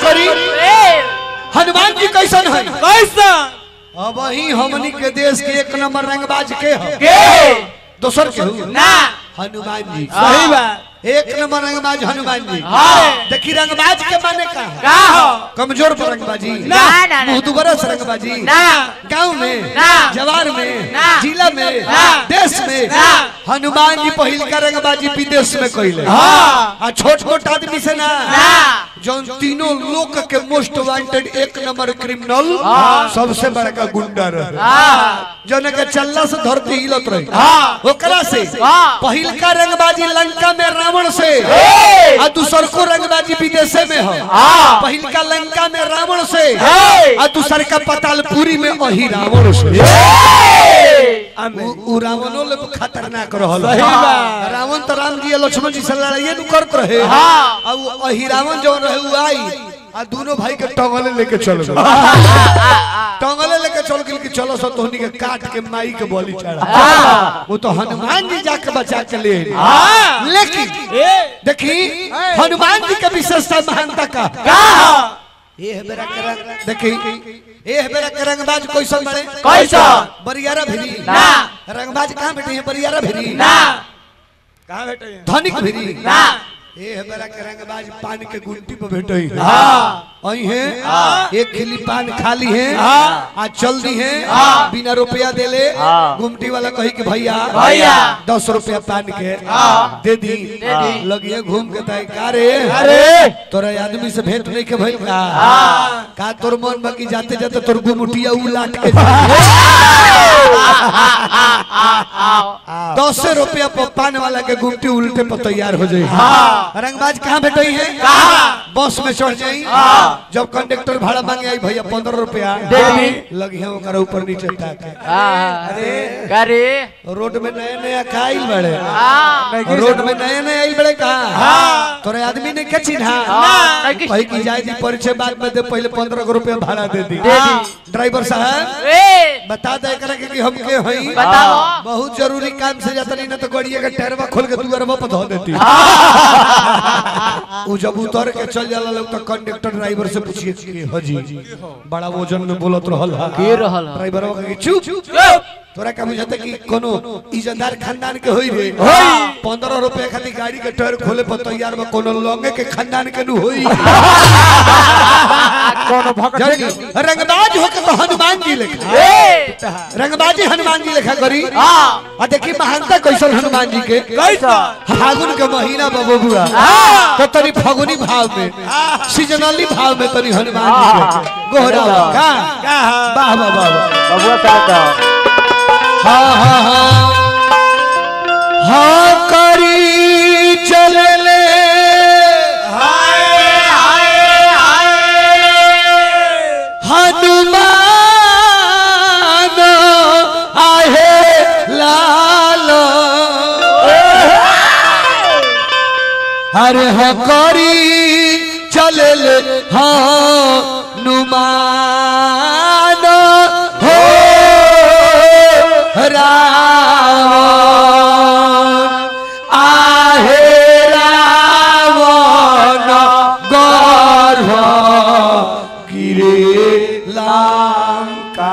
करी हनुमान जी कैसन है कैसा अब ही हमनी के देश के एक नंबर रंगबाज के है के दोसर के हु? ना हनुमान जी सही बात एक नंबर रंगबाज हनुमान जी हाँ। देखी रंगबाज के माने का है? का हो कमजोर पर रंगबाजी ना, ना, ना। मुंह दुबरा से रंगबाजी ना गांव में ना। जवार में ना। जिला में ना। देश में ना। हनुमान जी पहिल का रंगबाजी विदेश में कइले हाँ। आ छोट छोट आदमी से ना ना जौन तीनों लोक के मोस्ट वांटेड एक नंबर क्रिमिनल हाँ। सबसे बड़का गुंडा रहे हाँ जौन के चल्ला से धरती हिलत रही हाँ। ओकरा से हाँ। पहिल का रंगबाजी लंका में रावण से हे! आ दूसर को रंगबाजी विदेशे में हो हाँ। पहिल का लंका में रावण से हे! आ दूसर का पतालपुरी में अही रावण से आमेन। उ उ रावणो ले खतरनाक रहल सही बात। रावण तो राम जी आ लक्ष्मण जी से लड़ाइए नु करत रहे हाँ। आ उ अही रावण जो रहे उ आई आ दोनों भाई के टंगले लेके चल गए टंगले लेके चल गेल कि चलो सो तोहनी के काट के माई के बलि चढ़ा वो तो हनुमान जी जाके बचा के ले आइल। हाँ। लेकिन ए देखी हनुमान जी के विशेषता महानता का का हो ये है बेरा के रंग देखी ये है बेरा के रंगबाज कैसन बने कैसन? बरियारा भिरी ना। रंगबाज कहाँ बैठे हैं बरियारा भिरी ना कहाँ बैठे हैं धनिक भिरी ना ये है बेरा के रंगबाज पान के गुंटी पे बैठे हैं हाँ आई है हाँ। एक खिली पान खाली है हाँ। आज चल दी है हाँ। बिना रुपया दे ले हाँ। गुमटी वाला कही कि भैया भैया। दस रुपया पान के हाँ। दे दी दे दी। लगिए घूम के ताई का रे अरे तोरा आदमी से भेंट नहीं के भइल का हाँ। का तोर मन बाकी जाते जाते तोर गुमटिया उ लाट के दस रुपया पर पान वाला के गुमटी उल्टे पर तैयार हो जाई हाँ। रंगबाज कहाँ भेटई है कहाँ? बस में चढ़ जाई हाँ। जब कंडक्टर भाड़ा मांगे आई भैया पंद्रह रुपया दे दी। लगी है ओकरा ऊपर नीचे ताके अरे करे रोड में नया नया खाइल बड़े हाँ रोड में नया नया आई बड़े कहा हाँ। तोरे आदमी ने क्या चिन्हा हाँ। कही की जाए दी परिचय बाद में दे पहले पंद्रह रुपया भाड़ा दे दी दे दी। ड्राइवर साहब ए बता दे करे कि हम के हई बताओ। बहुत जरूरी काम से जाता नहीं ना तो गड़िया के टायरवा खोल के तू अरबा पर धो देती वो जब उतर के चल जाला लोग तो कंडक्टर ड्राइवर से पूछिए कि हाजी बड़ा वजन में बोलत रहल हा के रहल हा? ड्राइवर कहे चुप चुप तोरा का बुझाते कि कोनो इज्जतदार खानदान के होई रे होई। पंद्रह रुपया खाली गाड़ी के टायर खोले पर तैयार बा कोनो लौंगे के खानदान के नु होई कोनो भगत जानी रंगबाज होके तो हनुमान जी लेखा ए रंगबाजी हनुमान जी लेखा करी हाँ आ देखी महानता कैसन हनुमान जी के कैसा फागुन के महीना बाबू बुआ हाँ। तो तनी फागुनी भाव में सीजनली भाव में तनी हनुमान जी के गोहरा का का वाह वाह वाह वाह बबुआ साहब हाँ हाँ हाँ हाँ करी चले ले हाय हाय हाय हनुमान आहे लाल अरे हाँ करी चले ले हनुमान हो रावण आहे रावण गर्भ गिरे लंका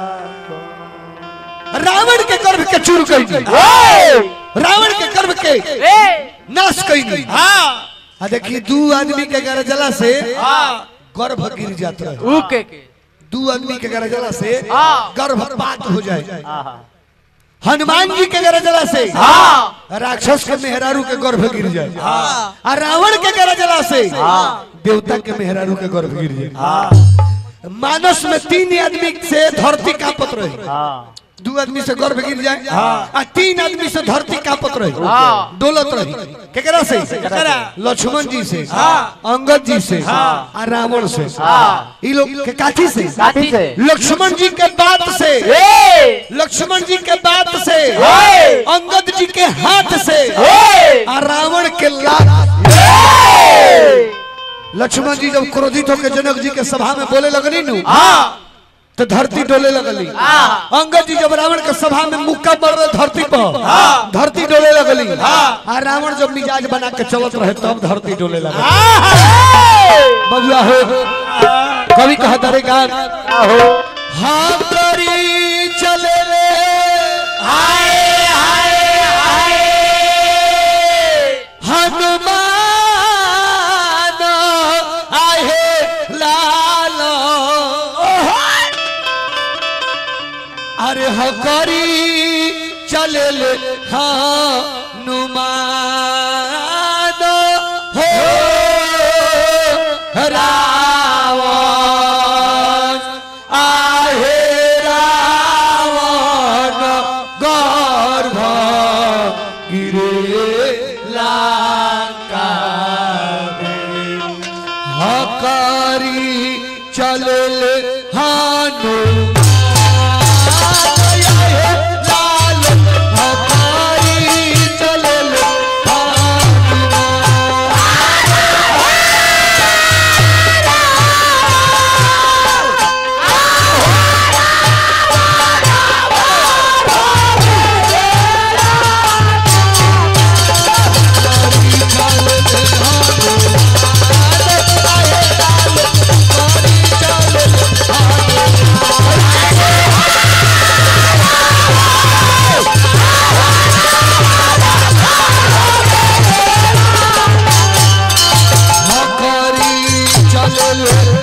रावण के गर्भ के चूर कई रावण के गर्भ के ए नाश कई हाँ आ देखिए दू आदमी के गरजला से हाँ गर्भ गिर जाता है उके के दू आदमी के गरजला से हाँ। गर्भपात हो जाए हनुमान जी के गरजला से हाँ राक्षस के मेहरारू के गर्भ गिर जाए आ रावण के गरजला से देवता के मेहरारू के गर्भ गिर जाए मानस में तीन आदमी से धरती कांपत रही दू आदमी से गर्भ गिर जाए आ तीन आदमी से धरती कांपत रही हाँ। डोलत रही केकरा से केकरा? लक्ष्मण जी से हाँ। अंगद जी से हाँ। आ रावण से हाँ। ई लोग के काठी से साथी से लक्ष्मण जी के बात से ए लक्ष्मण जी के बात से ए! अंगद जी के हाथ से ए आ रावण के लात लक्ष्मण जी जब क्रोधित होकर जनक जी के सभा में बोले लगनी नु हाँ तो धरती डोले लगली हाँ। अंगद जी जब रावण के सभा में मुक्का मर रहे धरती पर हाँ। धरती डोले लगली हाँ। आ रावण जब मिजाज बना के चलत रहे तब धरती डोले लगली हाँ बबुआ हो कवि कहा तारे गान आहो हम करी चले रे हाय हाय हाय हनुमान आहे लाल अरे हकरी चले ले हनुमान हो रावण आहे रावण गर्भ गिरे लंका हकारी चलल हनुमान लाल हकारी चलल हनुमान हकारी चलल